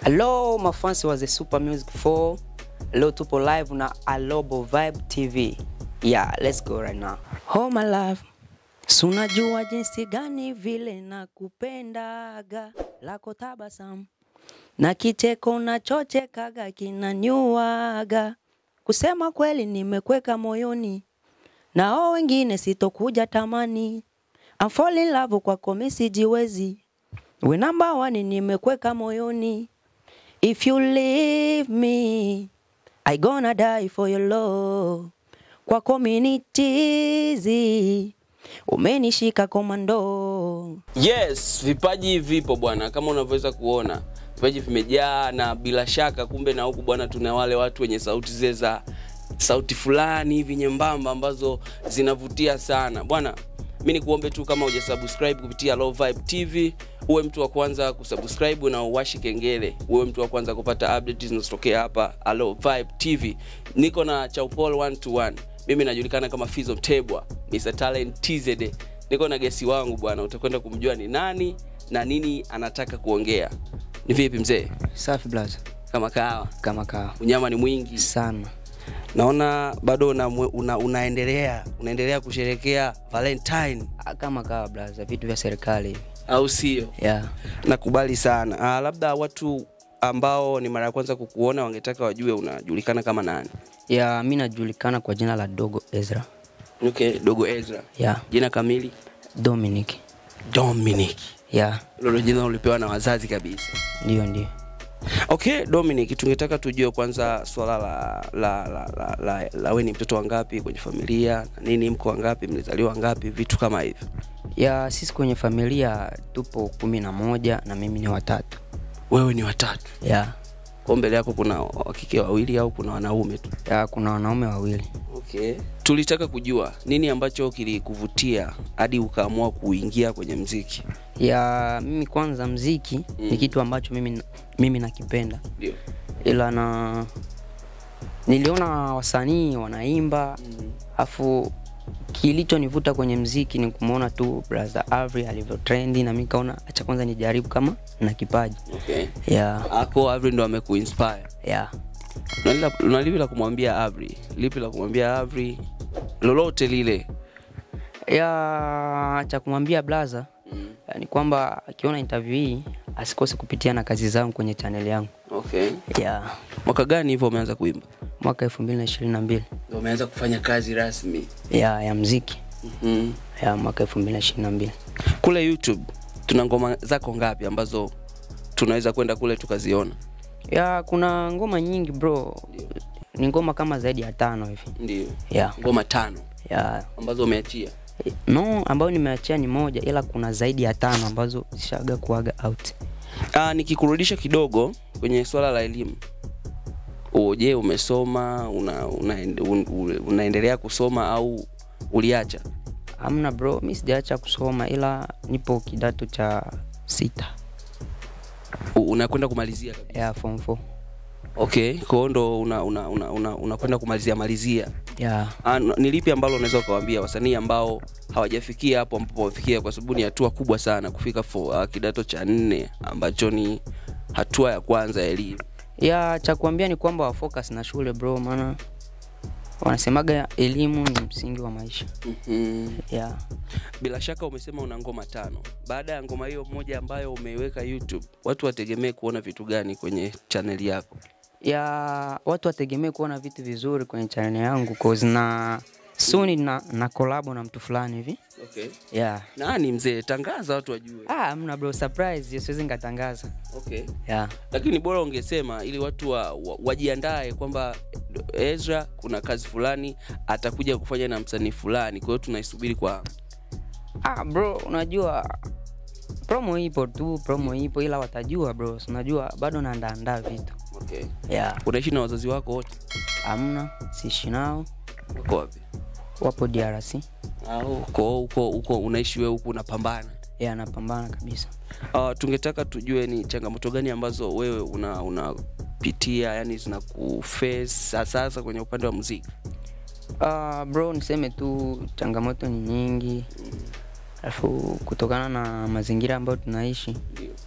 Hello mafansi wa The Super Music 4. Leo tupo live na Alobo Vibe TV. Yeah, let's go right now. Oh my love. Sunajua jinsi gani vile nakupendaga lako tabasamu na kicheko unachochekaga kinanyuaga. Kusema kweli nimekweka moyoni, nao wengine sitokuja tamani. I'm fall in love kwako mimi sijiwezi, we number one nimekweka moyoni. If you leave me, I gonna die for your love. Kwako mimi ni chizi, umenishika komando. Yes, vipaji vipo bwana, kama unavyoweza kuona vipaji vimejaa, na bila shaka kumbe na huku bwana, tuna wale watu wenye sauti zile za sauti fulani hivi nyembamba ambazo zinavutia sana bwana. Mi nikuombe tu kama hujasubscribe kupitia Low Vibe TV uwe mtu wa kwanza kusubscribe na uwashi kengele, uwe mtu wa kwanza kupata updates zinazotokea hapa Low Vibe TV. Niko na Chaupol 1 to 1. Mimi najulikana kama Fizo Mtebwa, Mr Talent TZD. Niko na gesi wangu bwana, utakwenda kumjua ni nani na nini anataka kuongea. Ni vipi mzee? Safi blaza, Kama kawa, kama kawa unyama ni mwingi. sana. Naona bado una, una, unaendelea unaendelea kusherekea Valentine Ah, Kama kawa blaza, vitu vya serikali hivi. au sio? Yeah. Nakubali sana. Ah, labda watu ambao ni mara ya kwanza kukuona wangetaka wajue unajulikana kama nani? Yeah, mi najulikana kwa jina la Dogo Ezra. Okay, Dogo Ezra. Yeah, Jina kamili Dominic. Dominic. Yeah, Hilo jina ulipewa na wazazi kabisa. ndio ndio. Okay, Dominic, tungetaka tujue kwanza swala la la la, la, la, la we ni mtoto wangapi kwenye familia na nini, mko wangapi, mlizaliwa wangapi, vitu kama hivyo. Ya sisi kwenye familia tupo kumi na moja na mimi ni watatu. Wewe ni watatu, Yeah. kwa mbele yako kuna wakike wawili au kuna wanaume tu? Ya kuna wanaume wawili. Okay. Tulitaka kujua nini ambacho kilikuvutia hadi ukaamua kuingia kwenye mziki. Ya mimi kwanza mziki Mm. ni kitu ambacho mimi mimi nakipenda. Ndio. Ila na niliona wasanii wanaimba afu kilichonivuta kwenye mziki ni kumwona tu brother Avery alivyo trendi na mimi kaona acha kwanza nijaribu kama na kipaji. Okay. Yeah. Ako Avri ndo amekuinspire. Yeah. Una una lipi la kumwambia Avri? Lipi la kumwambia Avri? Lolote lile. ya cha kumwambia blaza Mm. ni kwamba akiona interview hii asikose kupitia na kazi zangu kwenye channel yangu Okay. ya Mwaka gani hivyo umeanza kuimba? mwaka elfu mbili na ishirini na mbili Ndio umeanza kufanya kazi rasmi. ya ya mziki Mhm. ya mwaka elfu mbili na ishirini na mbili Kule YouTube tuna ngoma zako ngapi ambazo tunaweza kwenda kule tukaziona? ya kuna ngoma nyingi bro ni ngoma kama zaidi ya tano hivi Ndio. ya Ngoma tano ya ambazo umeachia. no ambayo nimeachia ni moja ila kuna zaidi ya tano ambazo zishaga kuaga out Ah, nikikurudisha kidogo kwenye swala la elimu. U- Je, umesoma una, una, un, un, unaendelea kusoma au uliacha? amna bro mi sijaacha kusoma ila nipo kidato cha sita U- Unakwenda kumalizia kabisa. ya form 4 Okay, kwa hiyo ndo unakwenda una, una, una, unakwenda kumalizia malizia. ya Ah, n- ni lipi ambalo unaweza ukawaambia wasanii ambao hawajafikia hapo ambapo wamefikia, kwa sababu ni hatua kubwa sana kufika fo, uh, kidato cha nne ambacho ni hatua ya kwanza ya elimu. ya cha kuambia ni kwamba wafocus na shule bro maana wanasemaga elimu ni msingi wa maisha mm ya Bila shaka umesema una ngoma tano. Baada ya ngoma hiyo moja ambayo umeiweka YouTube, watu wategemee kuona vitu gani kwenye chaneli yako? ya watu wategemee kuona vitu vizuri kwenye channel yangu cause na suni na, na kolabo na mtu fulani hivi Okay. ya Nani mzee? Tangaza watu wajue. ah mna bro surprise hiyo siwezi nikatangaza Okay. ya Lakini bora ungesema ili watu wa, wa, wajiandae kwamba Ezra kuna kazi fulani atakuja kufanya na msanii fulani, kwa hiyo tunaisubiri kwa ah bro unajua promo ipo tu promo ipo ila watajua bro si unajua bado naandaandaa vitu okay. ya Unaishi na wazazi wako wote? amna siishi nao Wako wapi? wapo drc Au uko huko huko unaishi wewe huku unapambana? ya napambana kabisa Uh, tungetaka tujue ni changamoto gani ambazo wewe una unapitia yani zinakuface sasa kwenye upande wa muziki. Uh, bro niseme tu changamoto ni nyingi alafu kutokana na mazingira ambayo tunaishi Ndio.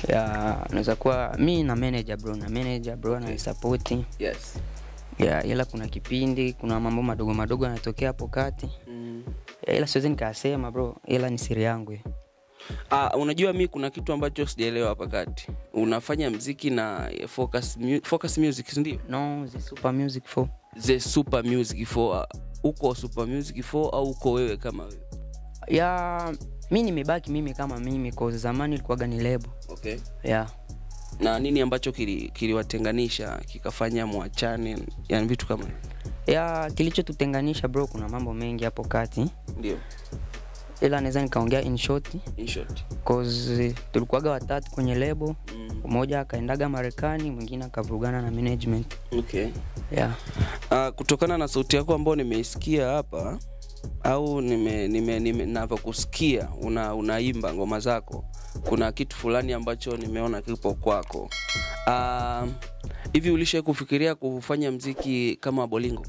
ya naweza kuwa mi na manager bro na manager bro ananisupport Yes. ya ila kuna kipindi kuna mambo madogo madogo yanatokea hapo kati Mm. ya, ila siwezi nikasema bro ila ni siri yangu hiyo. Ah, unajua mi kuna kitu ambacho sijaelewa hapa kati. Unafanya mziki na Focus, mu Focus Music si ndio? no the super music for The Super Music 4 uko Super Music 4 au uko wewe kama wewe? ya mi nimebaki mimi kama mimi cause zamani ilikuwaga ni lebo Okay. ya Na nini ambacho kili- kiliwatenganisha kikafanya mwachane, yani vitu kama hivyo? ya kilichotutenganisha bro kuna mambo mengi hapo kati Ndio. ila naweza nikaongea in short In short. cause tulikuwaga watatu kwenye lebo Mm. mmoja akaendaga marekani mwingine akavurugana na management Okay. yeah. Uh, kutokana na sauti yako ambayo nimeisikia hapa au nime, nime, nime navyokusikia una, unaimba ngoma zako kuna kitu fulani ambacho nimeona kipo kwako uh, hivi ulishai kufikiria kufanya mziki kama bolingo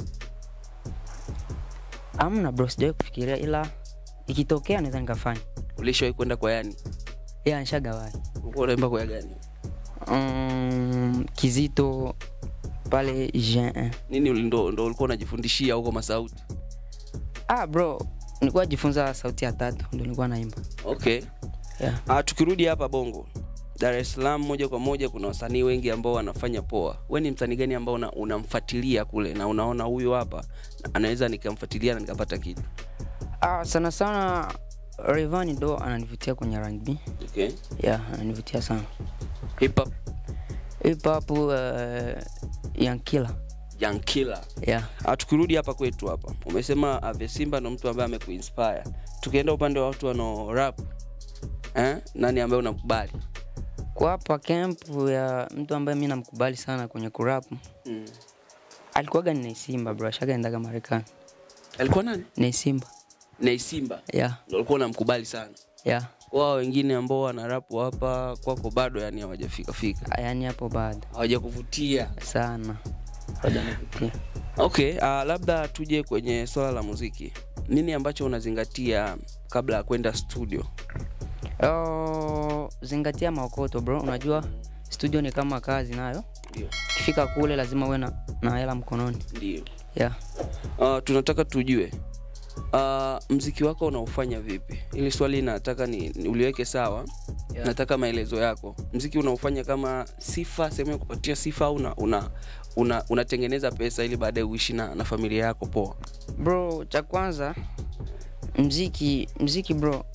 amna bro sijawai kufikiria ila ikitokea naweza nikafanya ulishawai kwenda kwa yani ila nshagawai ulikuwa unaimba kwa ya gani um, kizito pale Jean. nini uli- ndo, ndo ulikuwa unajifundishia huko masauti ah bro nilikuwa jifunza sauti ya tatu ndo nilikuwa naimba okay yeah. uh, tukirudi hapa bongo dar es salaam moja kwa moja kuna wasanii wengi ambao wanafanya poa we ni msanii gani ambao una- unamfuatilia kule na unaona huyu hapa anaweza nikamfuatilia na nikapata kitu ah, sana sana Rayvanny ndo ananivutia kwenye R&B okay. yeah, ananivutia sana hip hop hip hop uh, Yankila young killer yeah. uh, tukirudi hapa kwetu hapa umesema ave simba ndo mtu ambaye amekuinspire tukienda upande wa watu wanao rap eh? nani ambaye unakubali kwa hapa camp ya mtu ambaye mi namkubali sana kwenye kurap mm. alikuwaga ni Naisimba bro ashagaendaga Marekani alikuwa nani Naisimba naisimba yeah, ndo alikuwa unamkubali sana yeah. wao wengine ambao wanarapu hapa kwako bado yani hawajafika fika yani hapo bado hawajakuvutia sana hawajanivutia okay uh, labda tuje kwenye swala la muziki nini ambacho unazingatia kabla ya kwenda studio Oh, zingatia maokoto bro unajua studio ni kama kazi nayo ndio ukifika kule lazima uwe na, na hela mkononi ndio yeah. uh, tunataka tujue uh, mziki wako unaufanya vipi ili swali nataka ni, ni uliweke sawa Yeah. nataka maelezo yako mziki unaufanya kama sifa sehemu ya kupatia sifa au una, una, una, unatengeneza pesa ili baadaye uishi na, na familia yako poa bro cha kwanza mziki mziki bro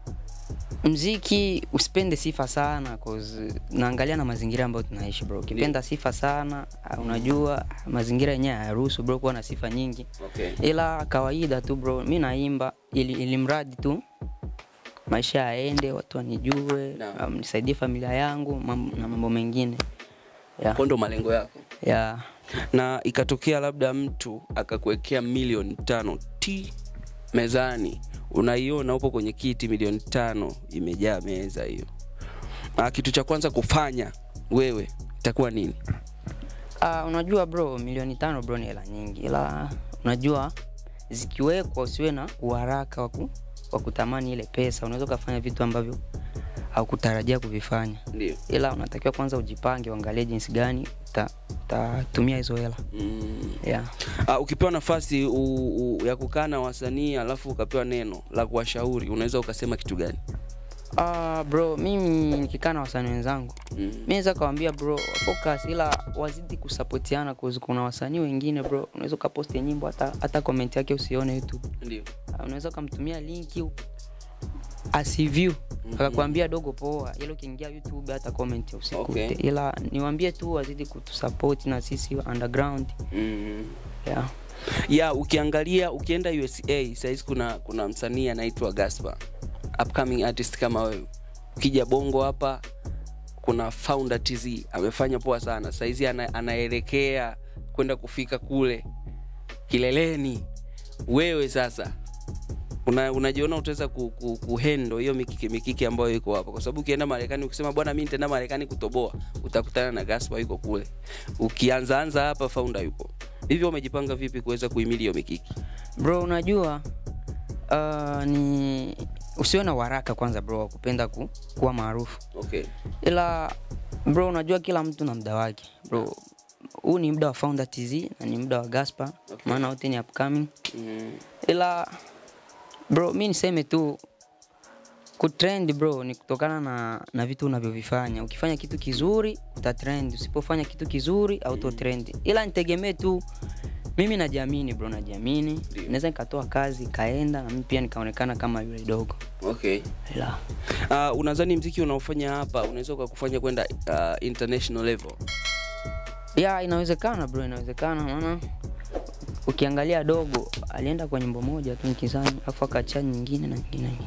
mziki usipende sifa sana cause naangalia na mazingira ambayo tunaishi bro ukipenda sifa sana ah, unajua ah, mazingira yenyewe hayaruhusu bro kuwa na sifa nyingi okay. ila kawaida tu bro mi naimba ili, ili mradi tu maisha yaende watu wanijue Naam. um, nisaidie familia yangu mam, na mambo mengine yeah. Kwa ndo malengo yako Yeah. na ikatokea labda mtu akakuwekea milioni tano t mezani unaiona upo kwenye kiti milioni tano imejaa meza hiyo Ah, kitu cha kwanza kufanya wewe itakuwa nini Uh, unajua bro milioni tano bro ni hela nyingi ila unajua zikiwekwa usiwe na uharaka wa ku- wa kutamani ile pesa unaweza ukafanya vitu ambavyo haukutarajia kuvifanya ndio ila unatakiwa kwanza ujipange uangalie jinsi gani uta- utatumia hizo hela mm. yeah. uh, ukipewa nafasi u, u, ya kukaa na wasanii alafu ukapewa neno la kuwashauri unaweza ukasema kitu gani uh, bro mimi nikikaa na wasanii wenzangu mm. mi naweza kawambia bro focus ila wazidi kusapotiana cause kuna wasanii wengine bro unaweza ukaposti nyimbo hata, hata comment yake usione youtube ndio Ah, unaweza ukamtumia linki asiview Mhm. akakwambia dogo poa ila ukiingia youtube hata comment usikute Okay. ila niwambie tu wazidi kutusupport na sisi underground mm. yeah. ya ukiangalia ukienda usa sahizi kuna kuna msanii anaitwa gaspa upcoming artist kama wewe ukija bongo hapa kuna founder tz amefanya poa sana sahizi ana, anaelekea kwenda kufika kule kileleni wewe sasa una, unajiona utaweza ku, ku, kuhendo hiyo mikiki mikiki ambayo iko hapa kwa sababu ukienda marekani ukisema bwana mi nitaenda marekani kutoboa utakutana na gaspa yuko kule ukianzaanza hapa founder yupo hivyo umejipanga vipi kuweza kuhimili hiyo mikiki bro unajua uh, ni usiwe na waraka kwanza bro wa kupenda ku, kuwa maarufu okay ila bro unajua kila mtu na muda wake bro huu ni muda wa founder tz na ni muda wa gaspar Okay. maana wote ni upcoming mm. ila bro mi niseme tu kutrend bro ni kutokana na, na vitu unavyovifanya ukifanya kitu kizuri utatrend usipofanya kitu kizuri autotrend ila nitegemee tu mimi najiamini bro najiamini Ndio. naweza nikatoa kazi ikaenda na mimi pia nikaonekana kama yule dogo okay ila uh, unadhani mziki unaofanya hapa unaweza ukakufanya kwenda uh, international level ya inawezekana bro inawezekana maana ukiangalia dogo alienda kwa nyimbo moja tu nikizani afu akachia nyingine na nyingine nyingine.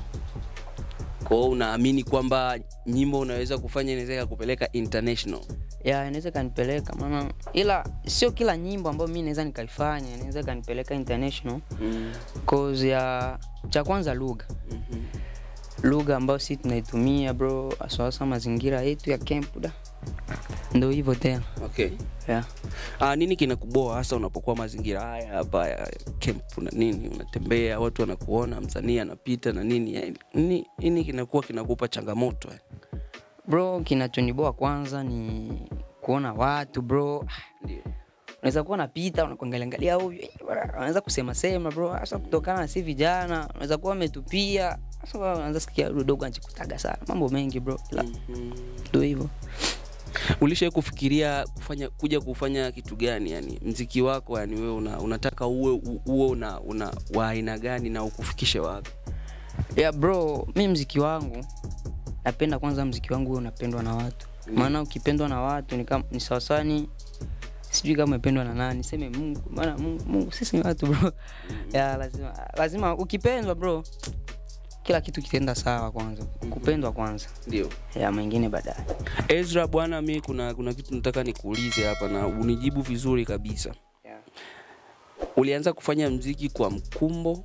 kwa hiyo unaamini kwamba nyimbo unaweza kufanya inaweza ikakupeleka international ya inaweza ikanipeleka maana ila sio kila nyimbo ambayo mi naweza nikaifanya inaweza ikanipeleka international mm. cause ya cha kwanza lugha mm-hmm. lugha ambayo si tunaitumia bro asawasa mazingira yetu ya camp da ndo hivyo tena okay yeah. uh, nini kinakuboa hasa unapokuwa mazingira haya hapa ya camp na nini unatembea watu wanakuona msanii anapita na nini yani, nini, nini kinakuwa kinakupa changamoto yani? bro kinachoniboa kwanza ni kuona watu bro ndio unaweza kuwa napita unakuangaliangalia huyu eh, bwana, anaweza kusema sema bro hasa kutokana na si vijana unaweza kuwa umetupia hasa unaanza sikia huyu dogo anachikutaga sana mambo mengi bro ila mm-hmm. ndo hivyo ulishai kufikiria kufanya kuja kufanya kitu gani yani mziki wako yani wewe una, unataka uwe u- uwe una, una wa aina gani na ukufikishe wapi yeah bro mi mziki wangu napenda kwanza mziki wangu huwe unapendwa na watu maana ukipendwa na watu ni, kama, ni sawasawa ni sijui kama umependwa na nani seme mungu maana mungu, mungu sisi ni watu bro ya lazima lazima ukipendwa bro kila kitu kitaenda sawa kwanza kupendwa kwanza ndio ya mengine baadaye ezra bwana mi kuna kuna kitu nataka nikuulize hapa na unijibu vizuri kabisa yeah. ulianza kufanya mziki kwa mkumbo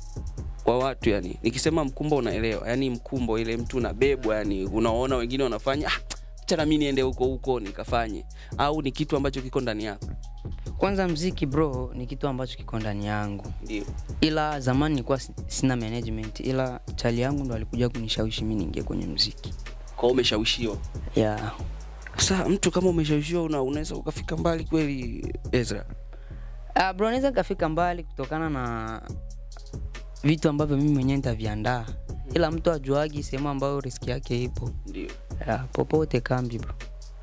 wa watu yani nikisema mkumbo unaelewa yani mkumbo ile mtu unabebwa yani unaona wengine wanafanya ah, chana mi niende huko huko nikafanye au ni kitu ambacho kiko ndani yako kwanza mziki bro ni kitu ambacho kiko ndani yangu ndio ila zamani nilikuwa si- sina management ila chali yangu ndo alikuja kunishawishi mi niingie kwenye mziki kwa umeshawishiwa yeah. sasa mtu kama umeshawishiwa una, unaweza ukafika mbali kweli ezra Uh, bro naweza nikafika mbali kutokana na vitu ambavyo mimi mwenyewe nitaviandaa ila mtu ajuagi sehemu ambayo riski yake ipo ndio yeah, popote kambi bro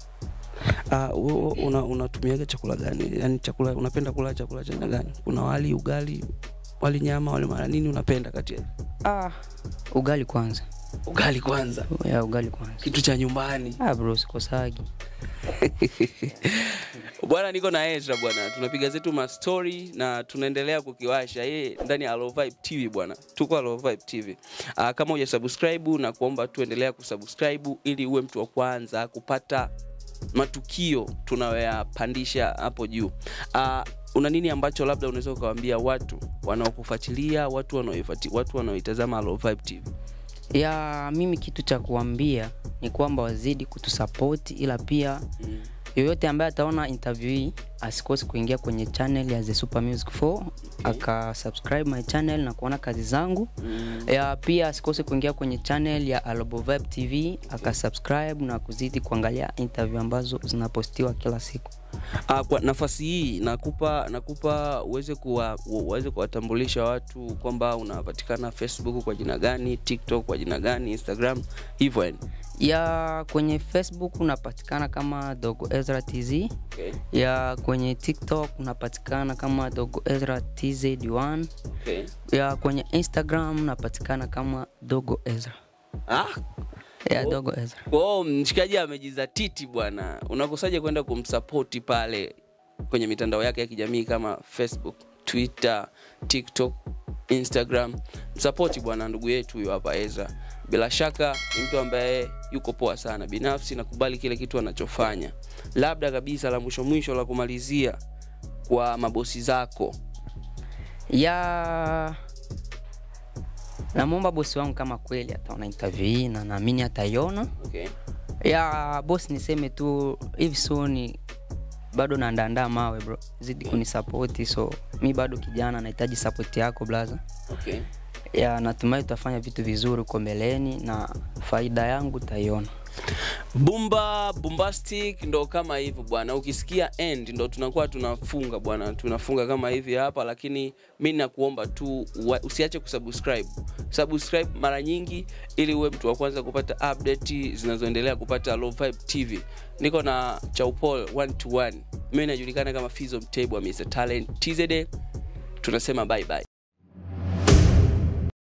uh, una, unatumiaga chakula gani yani chakula unapenda kula chakula cha aina gani kuna wali ugali wali nyama wali mara nini unapenda kati ya ah, ugali kwanza ugali kwanza yeah, ugali kwanza kitu cha nyumbani ah, bro sikosagi bwana niko na ezra bwana tunapiga zetu mastori na tunaendelea kukiwasha yeye ndani ya Low Vibe tv bwana tuko Low Vibe tv uh, kama uja subscribe na kuomba tuendelea kusubscribe ili uwe mtu wa kwanza kupata matukio tunayoyapandisha hapo juu uh, una nini ambacho labda unaweza ukawaambia watu wanaokufuatilia watu wanaoifuati- watu wanaoitazama Low Vibe tv ya mimi kitu cha kuambia ni kwamba wazidi kutusapoti ila pia mm. yoyote ambaye ataona interview hii asikose kuingia kwenye channel ya the super music 4 aka subscribe my channel na kuona kazi zangu Mm. ya pia asikose kuingia kwenye channel ya Alobo Vibe TV aka subscribe na kuzidi kuangalia interview ambazo zinapostiwa kila siku Ah, kwa nafasi hii nakupa nakupa uweze kuwa uweze kuwatambulisha watu kwamba unapatikana facebook kwa jina gani tiktok kwa jina gani instagram hivyo yani ya kwenye facebook unapatikana kama dogo ezra tz okay. ya kwenye tiktok unapatikana kama dogo ezra tz1 okay. ya kwenye instagram unapatikana kama dogo ezra ah, ya dogo ezra kwao mshikaji amejizatiti bwana unakosaje kwenda kumsapoti pale kwenye mitandao yake ya kijamii kama facebook twitter tiktok instagram msapoti bwana ndugu yetu huyo hapa ezra bila shaka ni mtu ambaye yuko poa sana binafsi nakubali kile kitu anachofanya labda kabisa la mwisho mwisho la kumalizia kwa mabosi zako ya namwomba bosi wangu kama kweli ataona interview hii na naamini ataiona okay. ya bosi niseme tu hivi soni bado naandaandaa mawe bro zidi kunisapoti so mi bado kijana nahitaji sapoti yako blaza Okay. ya natumai tutafanya vitu vizuri huko mbeleni na faida yangu utaiona. Bumba bombastic ndo kama hivyo bwana, ukisikia end ndo tunakuwa tunafunga bwana, tunafunga kama hivi hapa, lakini mi nakuomba tu wa- usiache kusubscribe subscribe mara nyingi, ili uwe mtu wa kwanza kupata update zinazoendelea kupata Low Vibe TV. Niko na Chaupol one to one, mimi najulikana kama Fizo Mtebwa, Mr Talent TZD. Tunasema bye bye.